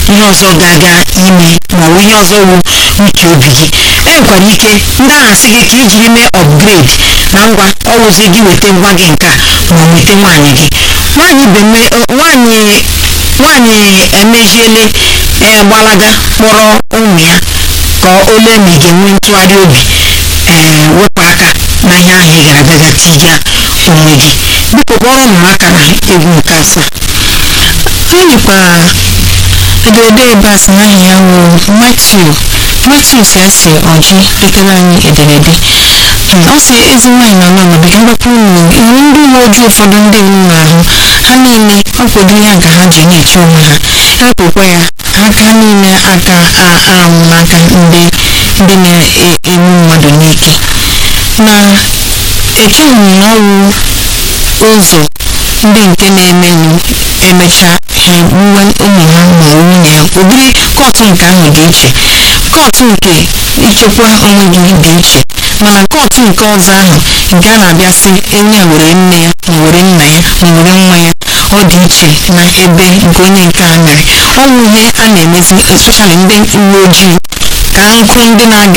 ihe ọzọ ga-aga ime maọbụ ihe ọzọ wu uche obi gị enwekwara ike ndị ahụ asị gị ka ijiri mee upgrade na ngwa ọwụzi gị weta ngwa gị nke a ma weta nwaanyị gị nwaanyị beme nwaanyị nwaanyị emeziele ee gbalaga kpọrọ ụmụ ya ka o lee ma ị ga-enwe ntụgharị obi ee wepụ aka na ihe ahụ ị gara agaga tija onwe gị biko kpọrọ ụmụ aka na egwu nke asaa anyị nwekwara ederede ebe a sị na aha ya wụ Matthew Matthew si asị ọjị detara anyị ederede Hmm, ọ sị ezi nwaanyị na ọnụ ọnọdụ mgbapụ unu iwu ndị uwe ojii ụfọdụ ndị unu na-ahụ ha niile ọkwado ihe a ka ha ji na-eche onwe ha epụkwa ya aka ha niile aka aramụ n'aka ndị ndị na-egbu mmadụ n'ike na echeghị m na ọ wụ ụzọ ndị nke na-emenụ emecha ha egbuwe ụmụ ha ma ọ bụ nwunye ya ụdịrị kọtụ nke ahụ dị iche kọtụ nke ichekwa onwe gị dị iche mana kọtụ nke ọzọ ahụ nke a na-abịasị enye a were nne ya ma were nna ya ma were nwa ya ọ dị iche na ebe nke onye nke a mere ọ bụ ihe a na-emezi especially ndị uwe ojii ka nkụ ndị na-aga